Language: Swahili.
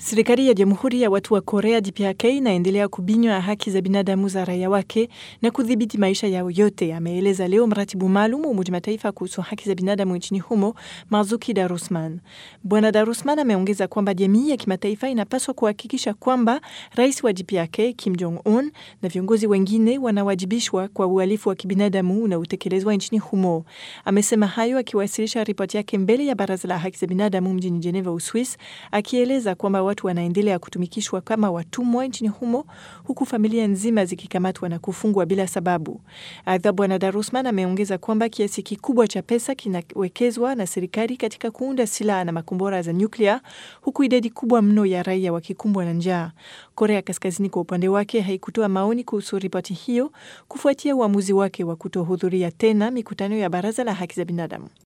Serikali ya Jamhuri ya Watu wa Korea DPRK inaendelea kubinywa haki za binadamu za raia wake na kudhibiti maisha yao yote, ameeleza leo mratibu maalum wa Umoja Mataifa kuhusu haki za binadamu nchini humo Marzuki Darusman. Bwana Darusman ameongeza kwamba jamii ya kimataifa inapaswa kuhakikisha kwamba rais wa DPRK Kim Jong Un na viongozi wengine wanawajibishwa kwa uhalifu wa kibinadamu unaotekelezwa nchini humo. Amesema hayo akiwasilisha ripoti yake mbele ya Baraza la Haki za Binadamu mjini Geneva, Uswis, akieleza kwamba watu wanaendelea kutumikishwa kama watumwa nchini humo huku familia nzima zikikamatwa na kufungwa bila sababu. Aidha, Bwana Darusman ameongeza kwamba kiasi kikubwa cha pesa kinawekezwa na serikali katika kuunda silaha na makombora za nyuklia huku idadi kubwa mno ya raia wakikumbwa na njaa. Korea Kaskazini kwa upande wake haikutoa maoni kuhusu ripoti hiyo kufuatia uamuzi wake wa kutohudhuria tena mikutano ya Baraza la Haki za Binadamu.